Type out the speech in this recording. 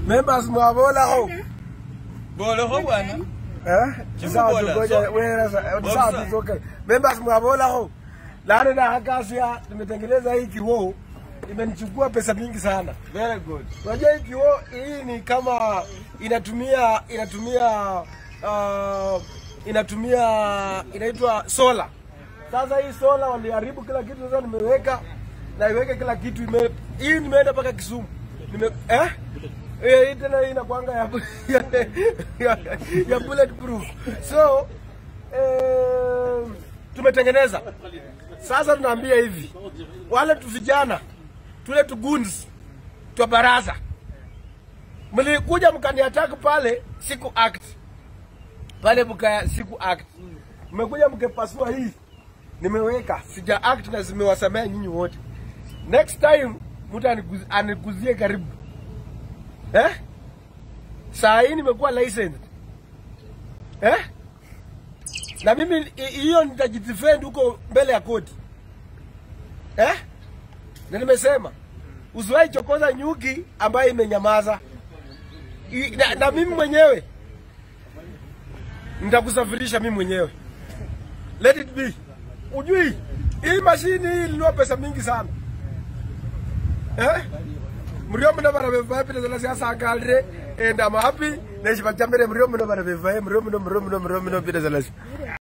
Members mwabola ho. Bolo ho bwana. Eh? Jibu Sawa bola, tukoje so- wewe sasa. Bola. Sawa tu okay. Members mwabola ho. Lani na hakasia tumetengeneza hii kiwoo imenichukua pesa mingi sana. Very good. Unajua hii kioo hii ni kama inatumia inatumia uh, inatumia inaitwa sola. Sasa hii sola waliharibu kila kitu, sasa nimeweka na iweke kila kitu ime, hii nimeenda mpaka Kisumu nime eh Eh, hii tena hii inakwanga ya, ya, ya bulletproof. So eh, tumetengeneza sasa, tunaambia hivi wale tu vijana tule tuguns twa baraza mlikuja mkaniattack pale siku act pale mka siku act mmekuja mkepasua hii nimeweka sija act na zimewasamea nyinyi wote next time mtu aniguz- aniguzie karibu eh saa hii nimekuwa licensed eh na mimi hi- hiyo nitajidefend huko mbele ya koti eh na nimesema usiwahi chokoza nyuki ambayo imenyamaza. I- Na, na mimi mwenyewe nitakusafirisha mimi mwenyewe. Let it be. Ujui hii mashini hii ilinua pesa mingi sana eh? mrio muno barabeva pita zala sia sangalre and I'm happy na shibachambere mrio muno barabeva mrio muno mrio muno mrio muno pita zala